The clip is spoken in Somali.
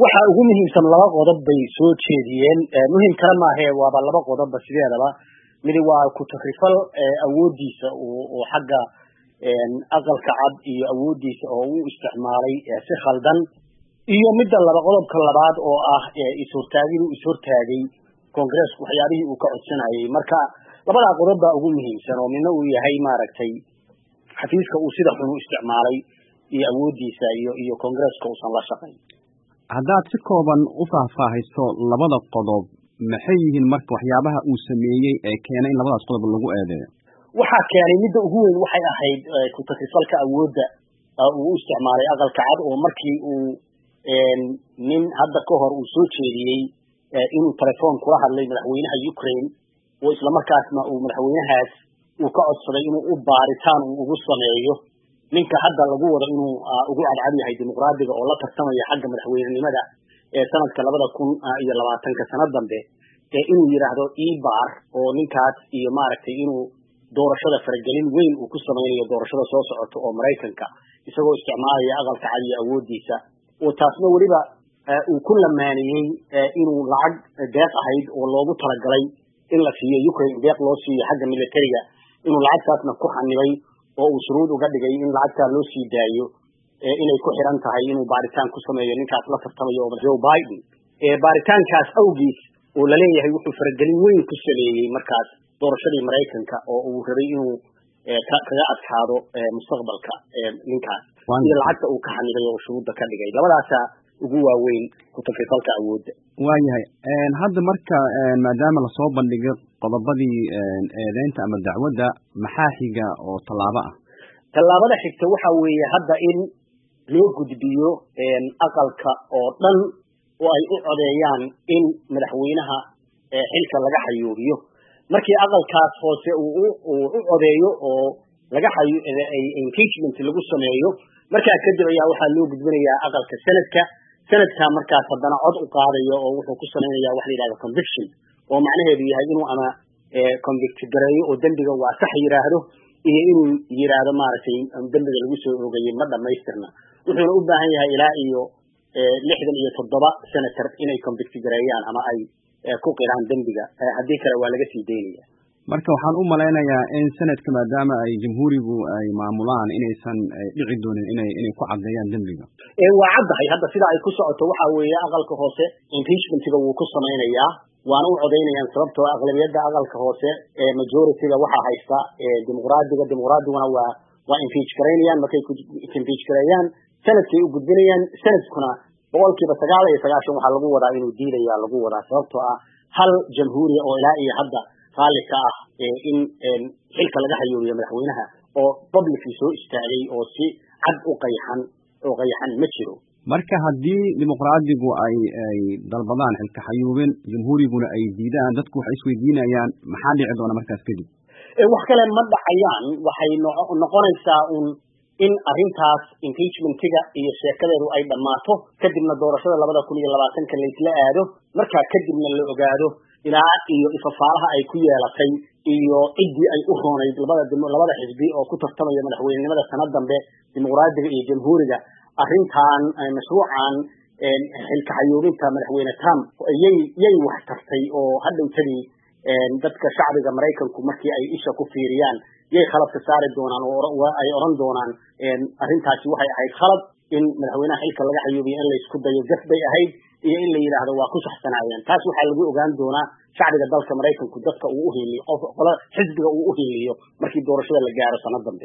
waxa ugu muhiimsan laba qodob bay soo jeediyeen muhim kale maahe waaba laba qodobba sideedaba midi waa ku-takrifal awoodiisa oo xagga aqalka cad iyo awoodiisa oo u isticmaalay si khaldan iyo midda laba qodobka labaad oo ah is-hortaagid uu is-hortaagay congresska waxyaabihii uu ka codsanayay marka labadaa qodob baa ugu muhiimsan oo midna uu yahay maaragtay xafiiska uu sida xun u isticmaalay iyo awoodiisa iyo iyo congresska uusan la shaqayn haddaad si kooban u faahfaahayso labada qodob maxay yihiin marka waxyaabaha uu sameeyey ee keenay in labadaas qodob lagu eedeeyo waxaa keenay midda ugu weyn waxay ahayd ku-takrifalka awoodda uu u isticmaalay aqalka cad oo markii uu nin hadda ka hor uu soo jeediyey inuu telefoon kula hadlay madaxweynaha ukraine oo islamarkaasna uu madaxweynahaas uu ka codsaday inuu u baaritaan uu ugu sameeyo ninka hadda lagu wado inuu ugu cadcad yahay dimuqraadiga oo la tartamaya xagga madaxweynenimada ee sanadka labada kun iyo labaatanka sano dambe inuu yidhaahdo ebar oo ninkaas iyo maaragtay inuu doorashada faragelin weyn uu ku samaynayo doorashada soo socota oo maraykanka isagoo isticmaalaya aqalka cad iyo awoodiisa oo taasna weliba uu ku lamaaniyey inuu lacag deeq ahayd oo loogu talagalay in la siiyo ukraine deeq loo siiyo xagga militariga inuu lacagtaasna ku xanibay oo uu shuruud uga dhigay in lacagtaa loo sii daayo inay ku xiran tahay inuu baaritaan ku sameeyo ninkaas la tartamayo oo joe biden baaritaankaas awgiis oo laleeyahay wuxuu faragelin weyn ku sameeyey markaas doorashadii maraykanka oo uu rabay inuu kaga adkaado mustaqbalka ninkaas iyo lacagta uu ka xanibay oo shuruudda ka dhigay labadaasaa ugu waaweyn ku-takrifalka awoodda waayahay hadda marka maadaama lasoo bandhigay qodobadii eedeynta ama dacwadda maxaa xiga oo tallaabo ah tallaabada xigta waxa weeye hadda in loo gudbiyo aqalka oo dhan oo ay u codeeyaan in madaxweynaha xilka laga xayuubiyo markii aqalkaas hoose uu u codeeyo oo laga xayu impeachment lagu sameeyo markaa kadib ayaa waxaa loo gudbinayaa aqalka senadka senadka markaas haddana cod u qaadayo oo wuxuu ku samaynaya waxa la yidhahda conviction oo macnaheedu yahay inuu ama convict gareeyo oo dembiga waa sax yidhaahdo iyo inuu yidhaahdo maaragtay dembiga lagu soo oogayay ma dhamaystirna wuxuuna u baahan yahay ilaa iyo lixdan iyo toddoba senator inay convict gareeyaan ama ay ku qiraan dembiga haddii kale waa laga sii daynaya marka waxaan u malaynayaa in sanadka maadaama ay jamhuurigu ay maamulaan inaysan dhici doonin inay inay ku caddeeyaan dembiga waa caddahay hadda sida ay ku socoto waxa weeye aqalka hoose impeachmentiga wuu ku samaynayaa waana u codaynayaan sababtoo aqlabiyadda aqalka hoose ee majorityga waxaa haysta dimuqraadiga dimuqraadiguna waa waa impeach garaynayaan markay impeach gareeyaan sanadkay u gudbinayaan sanadkuna boqolkiiba sagaal iyo sagaashan waxaa lagu wadaa inuu diidaya lagu wadaa sababtoo ah hal jamhuuriya oo ilaa iyo hadda raalli ka ah in xilka laga hayoobiyo madaxweynaha oo publicly soo istaagay oo si cad u qayxan oo qayxan ma jiro marka haddii dimuqraadigu ay ay dalbadaan xilka xayuubin jamhuuriguna ay diidaan dadku waxay isweydiinayaan maxaa dhici doona markaas kadib wax kale ma dhacayaan waxay noqonaysaa un in arrintaas impeachmentiga iyo sheekadeedu ay dhammaato kadibna doorashada labada kun iyo labaatanka laysla aado markaa kadibna la ogaado ilaa iyo ifafaalaha ay ku yeelatay iyo ciddii ay u roonayd labada labada xisbi oo ku tartamaya madaxweynenimada sanad dambe dimuqraadiga iyo jamhuuriga arrintan mashruucan xilka xayuubinta madaxweyne trump yay yay wax tartay oo hadhowtadii dadka shacbiga maraykanku markii ay isha ku fiiriyaan yay khaladka saari doonaan oo ay oran doonaan arrintaasi waxay ahayd khalad in madaxweynaha xilka laga xayuubiyo in laysku dayo gaf bay ahayd iyo in la yidhaahdo waa ku saxsanaayeen taas waxaa lagu ogaan doonaa shacbiga dalka maraykanku dadka uu uhiliyo qof qolo xisbiga uu uhiliyo markii doorashada la gaaro sanad dambe